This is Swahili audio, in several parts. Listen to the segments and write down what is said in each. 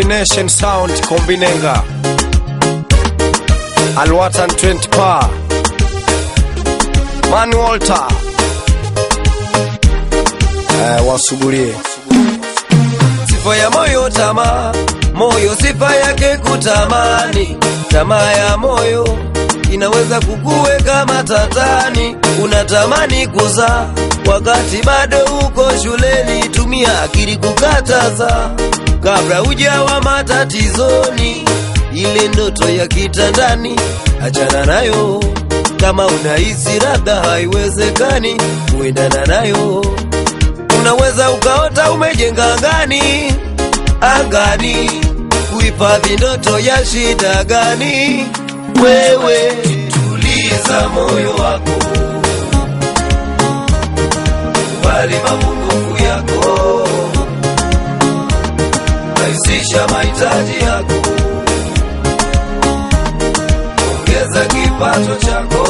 Combination Sound Kombinenga Alwatan 20 Pa Man Walter eh, wasugulie sifa ya moyo tamaa, moyo sifa yake kutamani. Tamaa ya moyo inaweza kukuweka matatani, unatamani kuzaa wakati bado uko shuleni. Tumia akili kukataza kabla hujawa matatizoni. Ile ndoto ya kitandani achana nayo, kama unahisi labda haiwezekani kuendana nayo unaweza ukaota umejenga angani angani, kuhifadhi ndoto ya shida gani? Wewe tuliza moyo wako, kubali mapungufu yako, rahisisha mahitaji yako, ongeza kipato chako,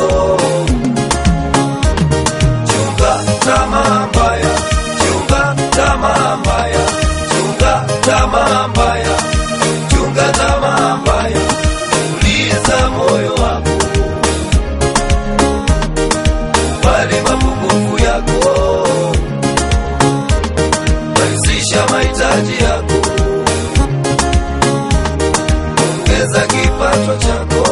chunga tamaa mbaya chunga tamaa mbaya, chunga tamaa mbaya, chunga tamaa mbaya, tuliza moyo wako, kubali mapungufu yako, rahisisha mahitaji yako, ongeza kipato chako,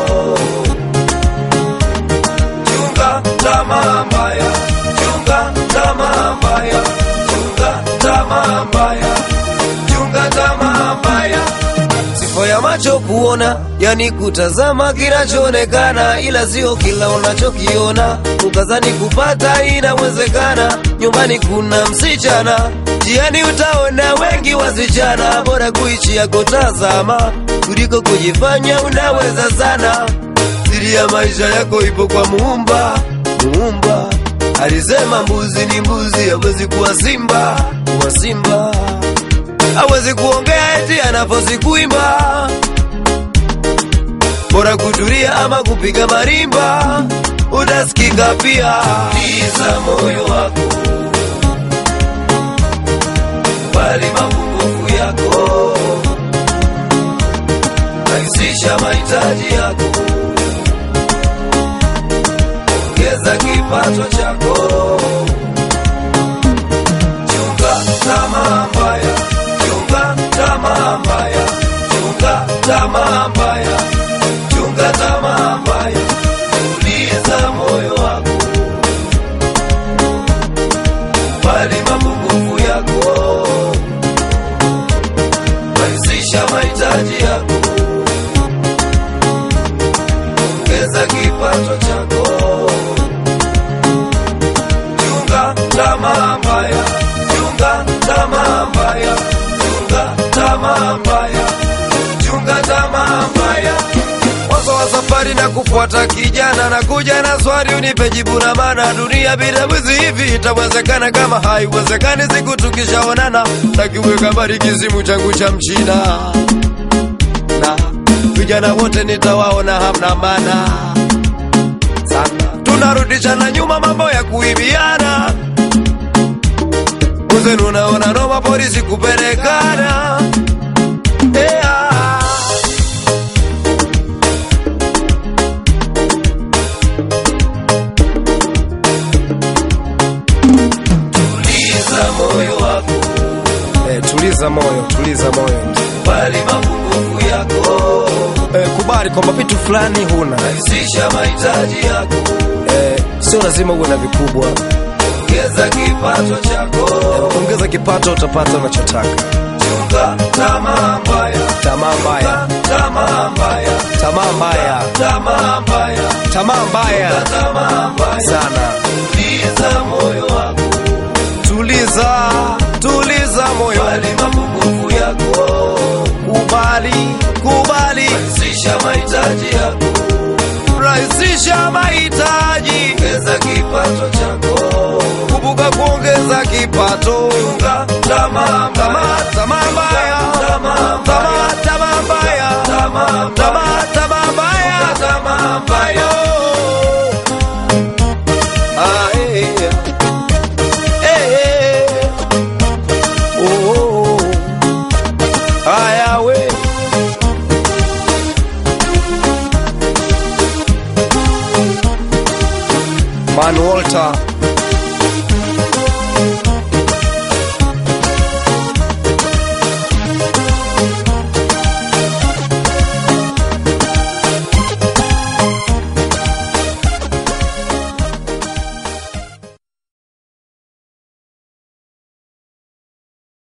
chunga tamaa mbaya, chunga tamaa mbaya chunga tamaa mbaya, chunga tamaa mbaya. Sifa ya macho kuona, yani kutazama kinachoonekana, ila sio kila unachokiona. Ukazani kupata inawezekana, nyumbani kuna msichana, jiani utaona wengi wasichana. Bora kuichi yako tazama, kuliko kujifanya unaweza sana. Siri ya maisha yako ipo kwa Muumba, Muumba alisema mbuzi ni mbuzi, hawezi kuwa simba, kuwa simba hawezi kuongea eti anafosi kuimba. Bora kutulia ama kupiga marimba, utasikika pia. Tuliza moyo wako, kubali mapungufu yako, rahisisha mahitaji yako ongeza kipato chako, chunga tamaa mbaya, chunga tamaa mbaya, chunga tamaa mbaya, chunga tamaa mbaya, tuliza moyo wako, kubali mapungufu yako, rahisisha mahitaji yako, ongeza kipato chako chunga tamaa mbaya, chunga tamaa mbaya, chunga tamaa mbaya, chunga tamaa mbaya. Mwanzo wa safari na kufuata kijana na kuja na swali unipe jibu na maana. Dunia bila mwizi hivi itawezekana? Kama haiwezekani, siku tukishaonana takiweka mbali kizimu changu cha mchina na vijana wote nitawaona hamna maana sana tunarudishana nyuma mambo ya kuibiana uzenu unaona noma polisi kupelekana yeah. tuliza moyo wako eh, tuliza moyo tuliza moyo bali mapungufu yako eh, kubali kwamba vitu fulani huna rahisisha mahitaji yako eh, sio lazima uwe na vikubwa ongeza kipato chako ongeza kipato utapata unachotaka chunga tamaa mbaya tamaa mbaya tamaa mbaya tamaa mbaya tamaa mbaya tamaa mbaya tamaa mbaya sana tuliza moyo wako tuliza tuliza moyo bali mapungufu yako kubali kubali rahisisha mahitaji yako rahisisha mahitaji ongeza kipato chako kumbuka kuongeza kipato chunga tamaa tamaa tamaa mbaya tamaa tamaa tamaa mbaya tamaa tamaa tamaa mbaya tamaa mbaya Ah, eh, eh. Eh, eh. Oh, oh, oh. Aya we Alan Walter